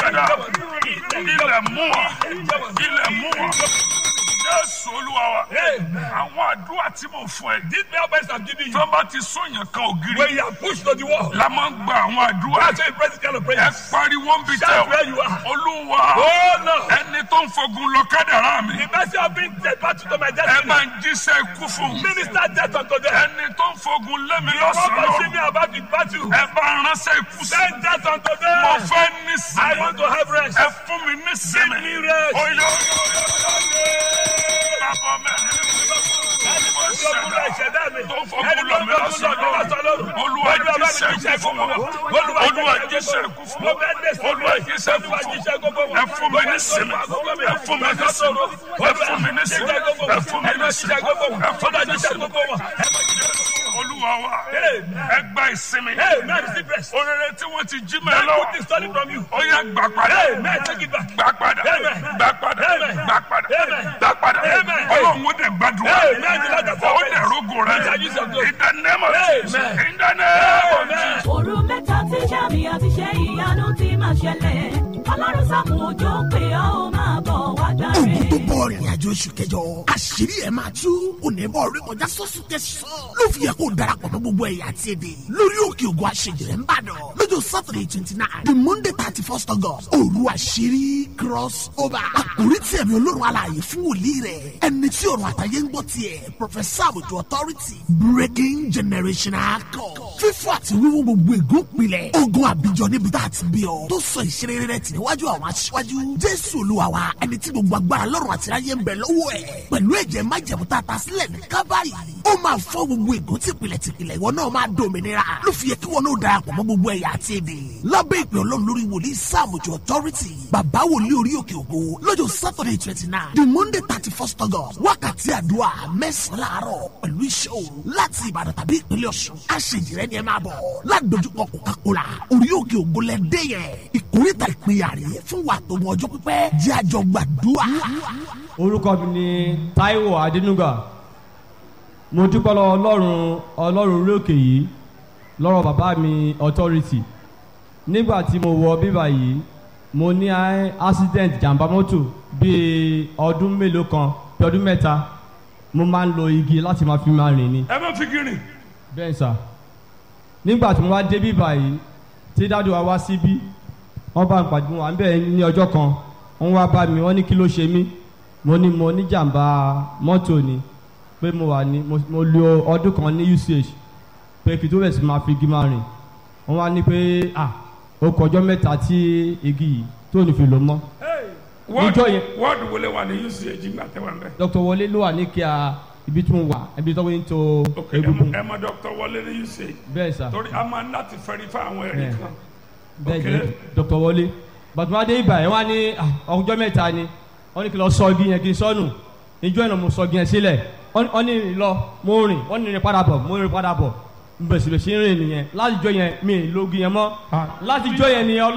gàdá ilẹ̀ mú wa ilẹ̀ mú wa jésù olúwa wa àwọn àdúrà tí mo fún ẹ These prayer points I'm giving you, tó bá ti sóyàn kan ògiri when you are pushed to the wall, la máa ń gba àwọn àdúrà that's why you pray this kind of ẹ prayers. pariwo ń bi tẹ Shout where you are. olúwa Oh no! ẹni tó ń fogun lọ kádàrá mi The mercy of being dead battle to my ẹ destiny. máa ń jíṣẹ́ ikú fún mi Minister death unto them. ẹni tó ń fogun lé mi The one lọ́sàn-án pushing me about the battle. ẹ bá ránṣẹ́ ikú sí Send death unto mo them. fẹ́ ní I sinmi want to have rest. ẹ fún mi ní sinmi Give me rest. oyo bàbá mi mo ṣẹ̀dá tó ń fogun lọ mi lọ́sàn-án olúwa jíṣẹ́ ikú fún wọn olúwa jíṣẹ́ ikú fún wọn olúwa jíṣẹ́ ikú fún wọn ẹ fún mi ní sinmi ẹ fún mi ní sinmi ẹ fún mi ní sinmi ẹ fún mi ní sinmi ẹ fún mi ní sinmi olúwa wa ẹ gba ìsinmi Amen. Receive rest. orere tí wọ́n ti jí mẹ́ That lọ put is stolen from you. ó yá gbà padà Amen. Take it back. gbà padà Amen. gbà padà Amen. gbà padà Amen. gbà padà Amen. ọlọ́run ó dẹ̀ gbàdúrà Amen. The Lord has ó dẹ̀ rógò rẹ Shall use your glory. in the name of Jesus Amen. in the name of Amen. Jesus. òru mẹ́ta tí sàmì àti ṣe ìyanu ti máa ṣẹlẹ̀ ọlọ́run sàkùn òjò pé ọ́ ó máa bọ̀ wá gbàre. ogun tó bọ̀ rìnrìn àjò oṣù kẹjọ àṣírí ẹ̀ máa tú onímọ̀ orí kọjá sọ́sù tẹ̀sán ló fi yẹ kó darapọ̀ mọ́ gbogbo ẹ̀yà àti èdè lórí òkè ògùn àṣejìrẹ́ ń bàdàn lọ́jọ́ saturday twenty nine the monday thirty first august òru àṣírí cross over àkórí tí ẹ̀mí olórun alààyè fún wòlíì rẹ̀ ẹni tí ọ̀run àtàyè ń gbọ́ tiẹ̀ professor àbùtù authority breaking generational code fífọ́ àti wíwú gbogbo ègún pilẹ̀ ogun àbíjọ níbi tá a ti bí ọ tó sọ ìṣeré rẹ̀ tì níwájú àwọn aṣíwájú jésù olúwa wa ẹni tí gbogbo agbára lọ́rùn àti ráyé ń bẹ lọ́wọ́ ẹ̀ pẹ̀lú ẹ̀jẹ̀ májẹ̀mú tá a ta sílẹ̀ ní kábàárì ó máa fọ́ gbogbo ègún tìpìlẹ̀ tìpìlẹ̀ ìwọ náà máa dòmìnira ló fi yẹ kí wọn náà darapọ̀ mọ́ gbogbo ẹ̀yà àti èdè lábẹ́ ìpè ọlọ́run lórí wòlíì sáàmùjọ authority bàbá wòlíì orí òkè ògo lọ́jọ́ saturday twenty nine the monday thirty first august wákàtí àdúrà mẹ́sàn-án láàárọ̀ pẹ̀lú iṣẹ́ òru láti ìbàdàn tàbí ìpínlẹ̀ ọ̀ṣun àṣejìrẹ́ ni ẹ máa bọ̀ ládojúkọ coca-cola orí òkè ògo lẹ dé yẹn ìkórìtà ìpínyà rè fún wa tó mọ ọjọ́ pípẹ́ jẹ́ àjọ gbàdúrà. orúkọ mi ni taiwo adénúgà mo dúpẹ́ lọ́wọ́ ọlọ́run ọlọ́run orí òkè yìí lọ́rọ̀ bàbá mi authority nígbà tí mo wọ bíbà yìí mo ní a- accident jàǹbá mọ́tò bíi ọdún mélòó kan bí ọdún mẹ́ta mo máa ń lo igi láti máa fi máa rìn ni ẹ má fi gírin bẹ́ẹ̀ sà nígbà tí mo wá dé bíbà yìí tí dáàdi wa wá síbí wọ́n bá ń pàdé wọn à ń bẹ̀ ní ọjọ́ kan wọ́n wá bá mi wọ́n ní kí ló ṣe mí mo ní mo ní jàǹbá mọ́tò ni pé mo wà ní mo- mo lo ọdún kan ní uch pé kí tó bẹ̀ sí máa fi igi máa rìn wọ́n wá ní pé ah ó kọjọ́ mẹ́ta tí igi yìí tó ní fi lò mọ́ Níjọ́ yẹn- wọ́ọ̀dù wọlé wà ní uch ńgbà tẹ́wà ń bẹ̀. dr wọlé ló wà ní kíá ibi tí mo wà ibi tó ń to ok ẹ egungun mọ- ẹ mọ dr wọlé ní uch bẹ́ẹ̀ sà. torí a máa ń láti fẹ́rí fún àwọn ẹ̀rí Yeah. kan. bẹ́ẹ̀ Ok. ni dr wọlé bàtúmọdé ibà yẹn wá ní ah, ọjọ́ mẹ́ta ni wọ́n ní kí lọ sọ igi yẹn kí n sọnù ìjọ ìnà mo sọ igi yẹn sílẹ̀ wọ́n wọ́n ní rìn lọ mo rìn wọ́n ní rìn padà bọ̀ mo rìn padà bọ̀ bẹ̀sibẹ̀sì rìn nìyẹn láti jọ yẹn mi ì lo igi yẹn mọ́ láti jọ yẹn ni